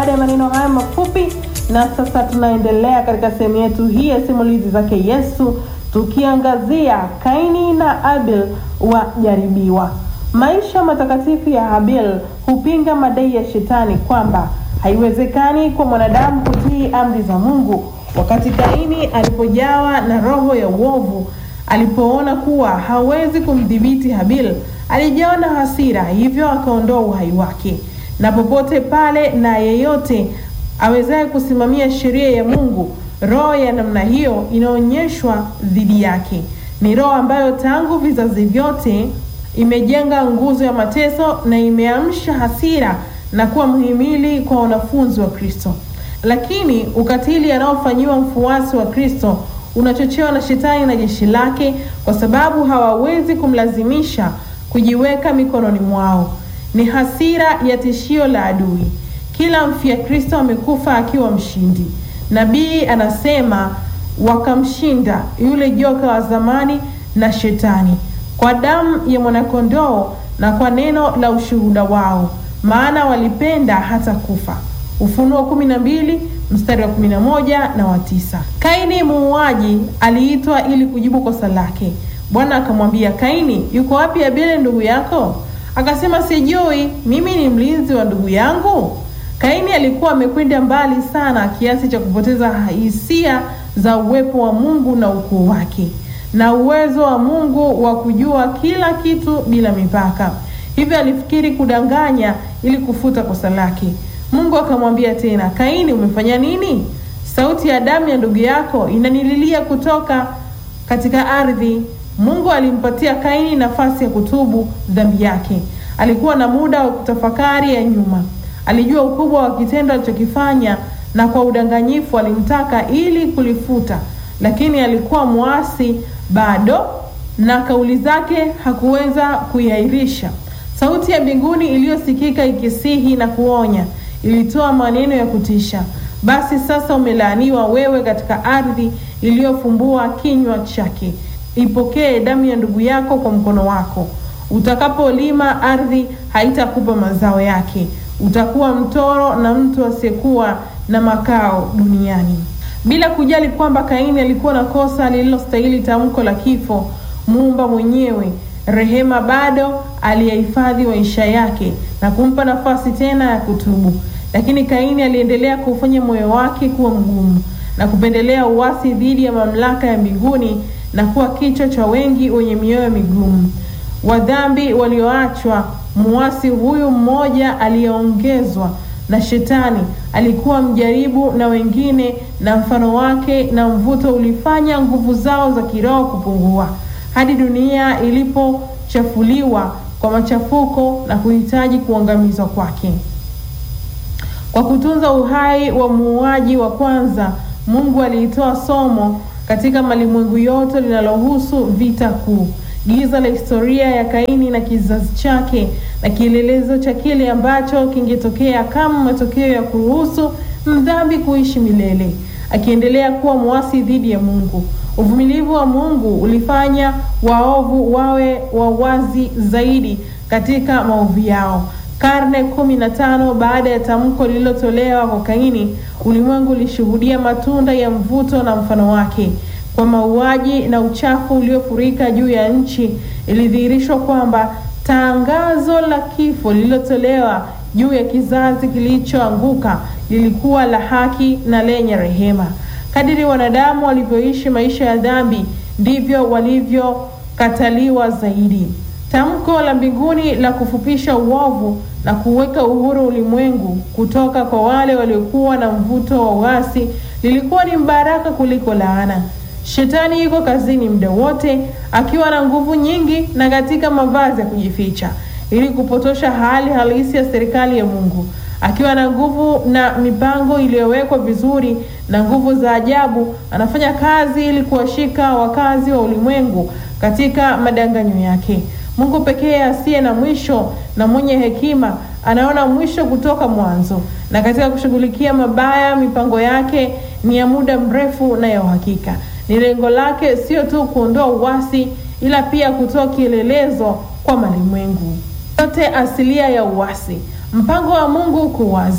Baada ya maneno haya mafupi, na sasa tunaendelea katika sehemu yetu hii ya simulizi zake Yesu, tukiangazia Kaini na Abel wajaribiwa. Maisha matakatifu ya Abel hupinga madai ya shetani kwamba haiwezekani kwa mwanadamu kutii amri za Mungu, wakati Kaini alipojawa na roho ya uovu, alipoona kuwa hawezi kumdhibiti Habil, alijawa na hasira, hivyo akaondoa uhai wake. Na popote pale na yeyote awezaye kusimamia sheria ya Mungu, roho ya namna hiyo inaonyeshwa dhidi yake. Ni roho ambayo tangu vizazi vyote imejenga nguzo ya mateso na imeamsha hasira na kuwa mhimili kwa wanafunzi wa Kristo. Lakini ukatili anaofanyiwa mfuasi wa Kristo unachochewa na shetani na jeshi lake, kwa sababu hawawezi kumlazimisha kujiweka mikononi mwao. Ni hasira ya tishio la adui. Kila mfia Kristo amekufa akiwa mshindi. Nabii anasema wakamshinda yule joka wa zamani na shetani kwa damu ya mwanakondoo na kwa neno la ushuhuda wao, maana walipenda hata kufa. Ufunuo kumi na mbili mstari wa kumi na moja na wa tisa. Kaini muuaji aliitwa ili kujibu kosa lake. Bwana akamwambia Kaini, yuko wapi Abeli ndugu yako? Akasema, sijui, mimi ni mlinzi wa ndugu yangu. Kaini alikuwa amekwenda mbali sana kiasi cha kupoteza hisia za uwepo wa Mungu na ukuu wake na uwezo wa Mungu wa kujua kila kitu bila mipaka. Hivyo alifikiri kudanganya ili kufuta kosa lake. Mungu akamwambia tena, Kaini, umefanya nini? Sauti ya damu ya ndugu yako inanililia kutoka katika ardhi. Mungu alimpatia Kaini nafasi ya kutubu dhambi yake. Alikuwa na muda wa kutafakari ya nyuma. Alijua ukubwa wa kitendo alichokifanya, na kwa udanganyifu alimtaka ili kulifuta, lakini alikuwa mwasi bado, na kauli zake hakuweza kuiahirisha. Sauti ya mbinguni iliyosikika ikisihi na kuonya ilitoa maneno ya kutisha: basi sasa umelaaniwa wewe katika ardhi iliyofumbua kinywa chake, ipokee damu ya ndugu yako kwa mkono wako. Utakapolima ardhi haitakupa mazao yake, utakuwa mtoro na mtu asiyekuwa na makao duniani. Bila kujali kwamba Kaini alikuwa na kosa lililostahili tamko la kifo, muumba mwenyewe rehema bado aliyahifadhi maisha yake na kumpa nafasi tena ya kutubu. Lakini Kaini aliendelea kufanya moyo wake kuwa mgumu na kupendelea uasi dhidi ya mamlaka ya mbinguni na kuwa kichwa cha wengi wenye mioyo migumu, wadhambi walioachwa. Muasi huyu mmoja aliyeongezwa na shetani alikuwa mjaribu na wengine, na mfano wake na mvuto ulifanya nguvu zao za kiroho kupungua hadi dunia ilipochafuliwa kwa machafuko na kuhitaji kuangamizwa kwake. Kwa kutunza uhai wa muuaji wa kwanza, Mungu aliitoa somo katika malimwengu yote linalohusu vita kuu, giza la historia ya Kaini na kizazi chake, na kielelezo cha kile ambacho kingetokea kama matokeo ya kuruhusu mdhambi kuishi milele, akiendelea kuwa mwasi dhidi ya Mungu. Uvumilivu wa Mungu ulifanya waovu wawe wawazi zaidi katika maovu yao. Karne kumi na tano baada ya tamko lililotolewa kwa Kaini, ulimwengu ulishuhudia matunda ya mvuto na mfano wake. Kwa mauaji na uchafu uliofurika juu ya nchi, ilidhihirishwa kwamba tangazo la kifo lililotolewa juu ya kizazi kilichoanguka lilikuwa la haki na lenye rehema. Kadiri wanadamu walivyoishi maisha ya dhambi, ndivyo walivyokataliwa zaidi. Tamko la mbinguni la kufupisha uovu na kuweka uhuru ulimwengu kutoka kwa wale waliokuwa na mvuto wa uasi lilikuwa ni mbaraka kuliko laana. Shetani yuko kazini muda wote akiwa na nguvu nyingi na katika mavazi ya kujificha ili kupotosha hali halisi ya serikali ya Mungu. Akiwa na nguvu na mipango iliyowekwa vizuri na nguvu za ajabu, anafanya kazi ili kuwashika wakazi wa ulimwengu katika madanganyo yake. Mungu pekee asiye na mwisho na mwenye hekima anaona mwisho kutoka mwanzo, na katika kushughulikia mabaya, mipango yake ni ya muda mrefu na ya uhakika. Ni lengo lake sio tu kuondoa uasi, ila pia kutoa kielelezo kwa malimwengu yote asilia ya uasi. Mpango wa Mungu uko wazi,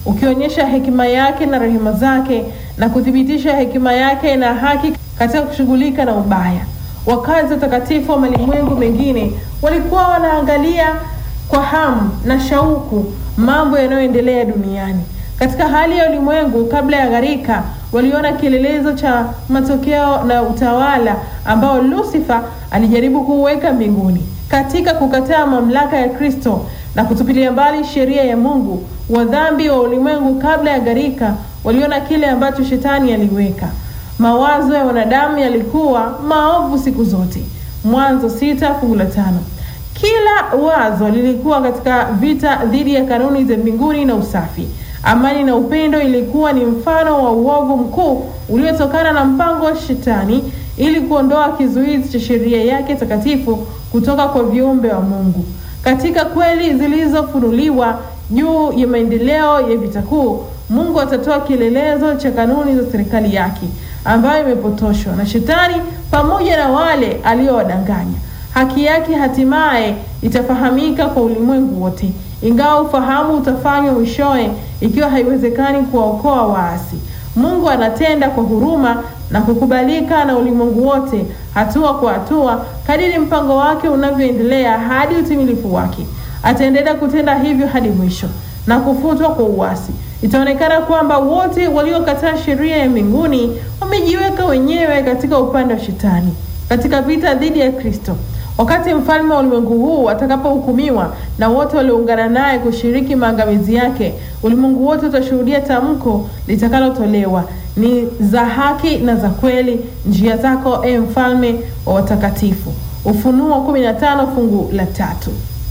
ukionyesha hekima yake na rehema zake na kuthibitisha hekima yake na haki katika kushughulika na ubaya. Wakazi watakatifu wa malimwengu mengine walikuwa wanaangalia kwa hamu na shauku mambo yanayoendelea duniani. Katika hali ya ulimwengu kabla ya gharika, waliona kielelezo cha matokeo na utawala ambao Lucifer alijaribu kuuweka mbinguni. Katika kukataa mamlaka ya Kristo na kutupilia mbali sheria ya Mungu, wadhambi wa ulimwengu kabla ya gharika waliona kile ambacho shetani aliweka. Mawazo ya wanadamu yalikuwa maovu siku zote. Mwanzo sita fungu la tano. Kila wazo lilikuwa katika vita dhidi ya kanuni za mbinguni na usafi. Amani na upendo ilikuwa ni mfano wa uovu mkuu uliotokana na mpango wa shetani ili kuondoa kizuizi cha sheria yake takatifu kutoka kwa viumbe wa Mungu. Katika kweli zilizofunuliwa juu ya maendeleo ya vita kuu, Mungu atatoa kielelezo cha kanuni za serikali yake ambayo imepotoshwa na shetani pamoja na wale aliowadanganya. Haki yake hatimaye itafahamika kwa ulimwengu wote, ingawa ufahamu utafanywa mwishowe, ikiwa haiwezekani kuwaokoa waasi. Mungu anatenda kwa huruma na kukubalika na ulimwengu wote, hatua kwa hatua, kadiri mpango wake unavyoendelea hadi utimilifu wake. Ataendelea kutenda hivyo hadi mwisho na kufutwa kwa uasi. Itaonekana kwamba wote waliokataa sheria ya mbinguni wamejiweka wenyewe katika upande wa shetani katika vita dhidi ya Kristo. Wakati mfalme wa ulimwengu huu atakapohukumiwa na wote walioungana naye kushiriki maangamizi yake, ulimwengu wote utashuhudia tamko litakalotolewa ni za haki na za kweli njia zako, e mfalme wa watakatifu. Ufunuo 15 fungu la tatu.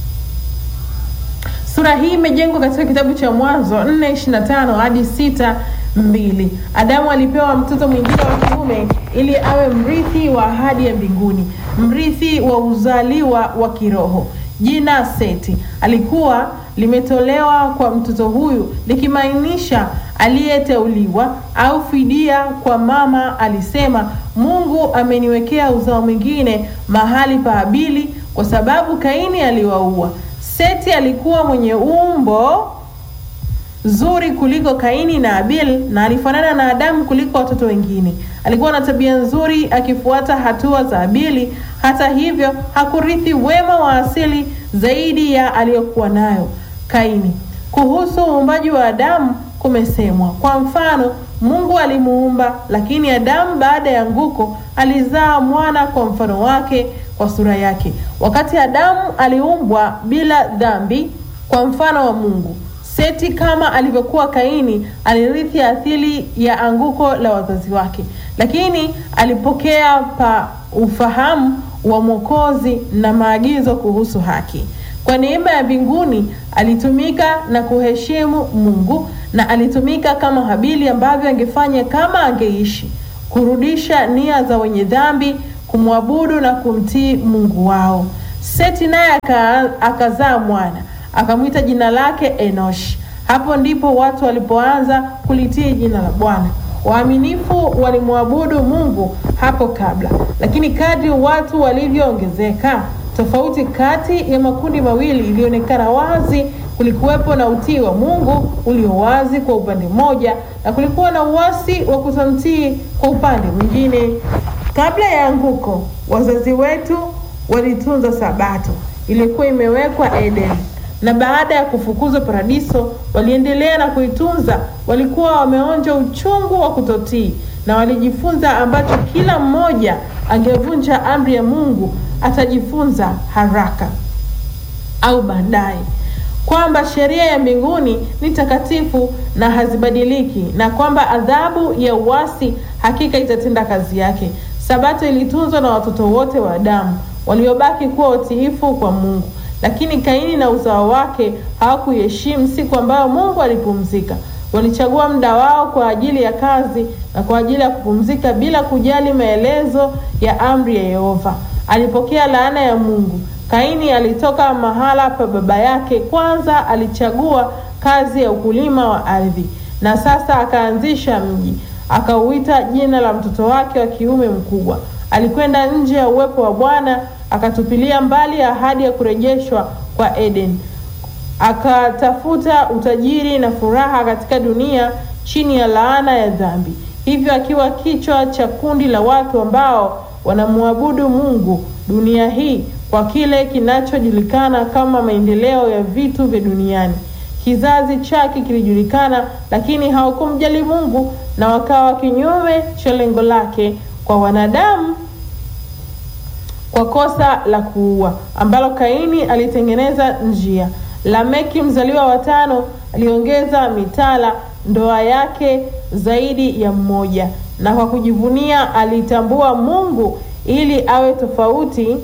Sura hii imejengwa katika kitabu cha Mwanzo 4:25 hadi 6:2. Adamu alipewa mtoto mwingine wa kiume ili awe mrithi wa ahadi ya mbinguni, mrithi wa uzaliwa wa kiroho. Jina Seti alikuwa limetolewa kwa mtoto huyu likimaanisha aliyeteuliwa au fidia. Kwa mama alisema, Mungu ameniwekea uzao mwingine mahali pa Habili kwa sababu Kaini aliwaua. Seti alikuwa mwenye umbo zuri kuliko Kaini na Abil na alifanana na Adamu kuliko watoto wengine. Alikuwa na tabia nzuri akifuata hatua za Abili. Hata hivyo, hakurithi wema wa asili zaidi ya aliyokuwa nayo Kaini. Kuhusu uumbaji wa Adamu kumesemwa, kwa mfano, Mungu alimuumba, lakini Adamu baada ya anguko alizaa mwana kwa mfano wake, kwa sura yake. Wakati Adamu aliumbwa bila dhambi kwa mfano wa Mungu. Seti kama alivyokuwa Kaini alirithi asili ya anguko la wazazi wake, lakini alipokea pa ufahamu wa Mwokozi na maagizo kuhusu haki. Kwa neema ya mbinguni alitumika na kuheshimu Mungu na alitumika kama Habili ambavyo angefanya kama angeishi, kurudisha nia za wenye dhambi, kumwabudu na kumtii Mungu wao. Seti naye akazaa mwana akamwita jina lake Enoshi. Hapo ndipo watu walipoanza kulitii jina la Bwana. Waaminifu walimwabudu Mungu hapo kabla, lakini kadri watu walivyoongezeka, tofauti kati ya makundi mawili ilionekana wazi. Kulikuwepo na utii wa Mungu ulio wazi kwa upande mmoja, na kulikuwa na uasi wa kutomtii kwa upande mwingine. Kabla ya anguko, wazazi wetu walitunza Sabato ilikuwa imewekwa Edeni na baada ya kufukuzwa paradiso waliendelea na kuitunza. Walikuwa wameonja uchungu wa kutotii na walijifunza ambacho kila mmoja angevunja amri ya Mungu atajifunza haraka au baadaye, kwamba sheria ya mbinguni ni takatifu na hazibadiliki, na kwamba adhabu ya uasi hakika itatenda kazi yake. Sabato ilitunzwa na watoto wote wa Adamu waliobaki kuwa watiifu kwa Mungu lakini Kaini na uzao wake hawakuiheshimu siku ambayo Mungu alipumzika. Walichagua muda wao kwa ajili ya kazi na kwa ajili ya kupumzika bila kujali maelezo ya amri ya Yehova. Alipokea laana ya Mungu. Kaini alitoka mahala pa baba yake, kwanza alichagua kazi ya ukulima wa ardhi, na sasa akaanzisha mji, akauita jina la mtoto wake wa kiume mkubwa. Alikwenda nje ya uwepo wa Bwana akatupilia mbali ahadi ya kurejeshwa kwa Eden. akatafuta utajiri na furaha katika dunia chini ya laana ya dhambi, hivyo akiwa kichwa cha kundi la watu ambao wanamwabudu Mungu dunia hii kwa kile kinachojulikana kama maendeleo ya vitu vya duniani. Kizazi chake kilijulikana, lakini hawakumjali Mungu na wakawa kinyume cha lengo lake kwa wanadamu kwa kosa la kuua ambalo Kaini alitengeneza njia. Lameki mzaliwa wa tano aliongeza mitala ndoa yake zaidi ya mmoja, na kwa kujivunia alitambua Mungu ili awe tofauti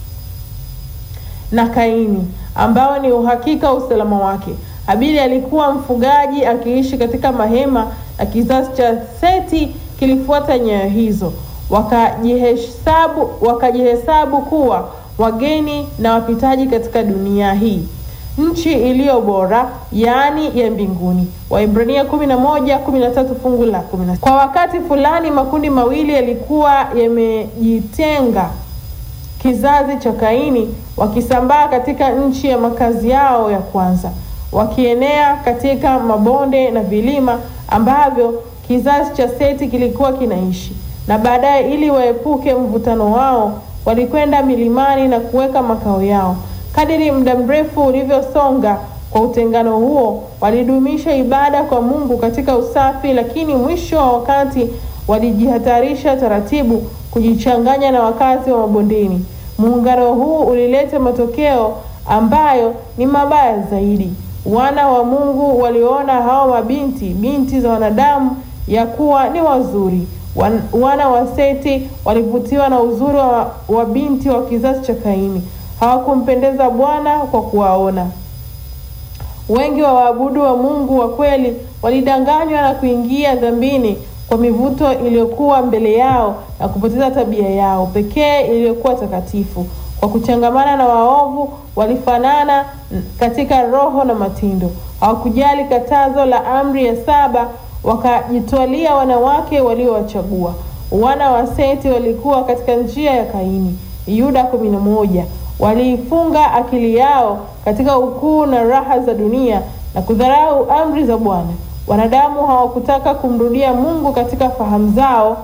na Kaini ambao ni uhakika usalama wake. Habili alikuwa mfugaji akiishi katika mahema, na kizazi cha Seti kilifuata nyayo hizo, wakajihesabu wakajihesabu kuwa wageni na wapitaji katika dunia hii, nchi iliyo bora, yaani ya mbinguni. Waibrania kumi na moja kumi na tatu fungu la kumi na Kwa wakati fulani makundi mawili yalikuwa yamejitenga kizazi cha Kaini wakisambaa katika nchi ya makazi yao ya kwanza, wakienea katika mabonde na vilima ambavyo kizazi cha Seti kilikuwa kinaishi, na baadaye, ili waepuke mvutano wao, walikwenda milimani na kuweka makao yao. Kadiri muda mrefu ulivyosonga kwa utengano huo, walidumisha ibada kwa Mungu katika usafi, lakini mwisho wa wakati walijihatarisha taratibu kujichanganya na wakazi wa mabondeni. Muungano huu ulileta matokeo ambayo ni mabaya zaidi. Wana wa Mungu waliona hao mabinti binti za wanadamu ya kuwa ni wazuri. Wan, wana wa Seti walivutiwa na uzuri wa, wa binti wa kizazi cha Kaini. Hawakumpendeza Bwana kwa kuwaona. Wengi wa waabudu wa Mungu wa kweli walidanganywa na kuingia dhambini kwa mivuto iliyokuwa mbele yao na kupoteza tabia yao pekee iliyokuwa takatifu. Kwa kuchangamana na waovu, walifanana katika roho na matendo. Hawakujali katazo la amri ya saba, wakajitwalia wanawake waliowachagua. Wana wa Seti walikuwa katika njia ya Kaini. Yuda kumi na moja. Waliifunga akili yao katika ukuu na raha za dunia na kudharau amri za Bwana. Wanadamu hawakutaka kumrudia Mungu katika fahamu zao.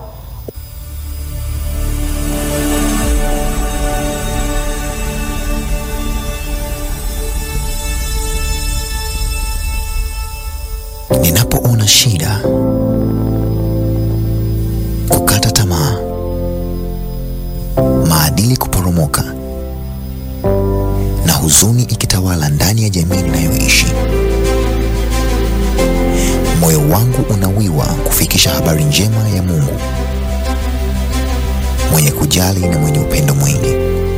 Ninapoona shida, kukata tamaa, maadili kuporomoka na huzuni ikitawala ndani ya jamii ninayoishi, moyo wangu unawiwa kufikisha habari njema ya Mungu mwenye kujali na mwenye upendo mwingi.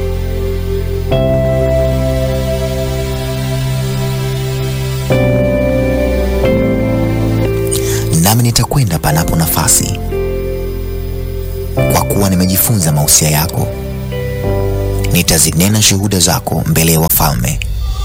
Nami nitakwenda panapo nafasi, kwa kuwa nimejifunza mausia yako. Nitazinena shuhuda zako mbele ya wafalme